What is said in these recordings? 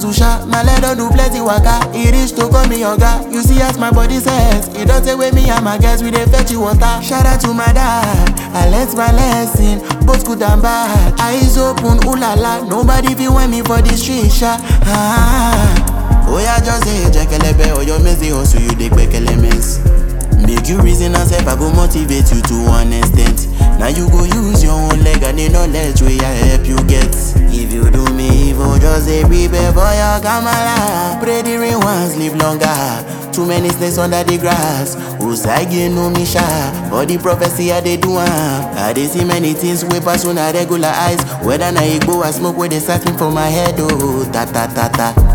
hustle sha, my leg don do plenty waka. E reach to call me oga. You see as my body says, e don take away me and my guys we dey fetch you water. Shout out to my dad, I learnt my lesson, both good and bad. Eyes open, ooh la la, nobody fit want me for the street sha. Ah. Oya just say jekelebe, oyo mezi hustle you dey gbekele mess. Make you reason and self, I go motivate you to one extent. Now you go use your own leg and the knowledge where I help you get. If you do me evil, just say prepare for your kamala. Pray the rain once, live longer. Too many snakes under the grass. Usagi no me sha. For the prophecy I dey do am. I dey see many things wey pass una regular eyes. Whether na igbo or smoke wey dey search me for my head, oh ta ta ta ta.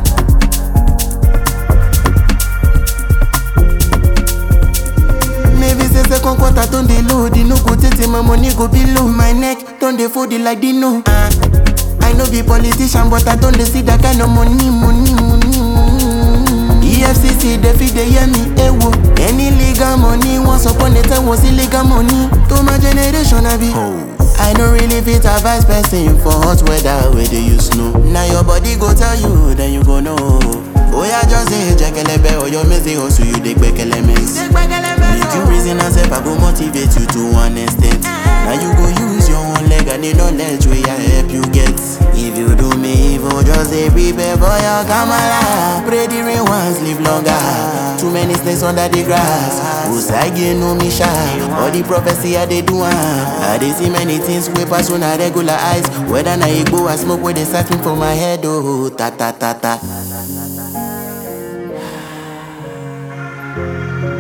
Maybe say second quarter don dey low, the no go tey my money go be low. My neck don dey fold it like Dino. Uh, I no be politician, but I don dey see that kind of money, money, money, money. EFCC dey fit dey hear me, ewo. Any legal money, once upon a time was illegal money. To my generation, I be. I no really fit advise person for hot weather where they use snow. Now your body go tell you, then you go know. Oya just say jekelebe, oyo mezi hustle you dey gbekele mess. Make you reason and self, I go motivate you to one extent. Now you go use your own leg and the knowledge where I help you get. If you do me evil, just say prepare for your kamala. Pray the rain once, live longer. Too many snakes under the grass. Usagi no me sha. All the prophecy I dey do am. I dey see many things wey pass una regular eyes. Whether na igbo or smoke wey dey search me for my head, oh ta ta ta ta.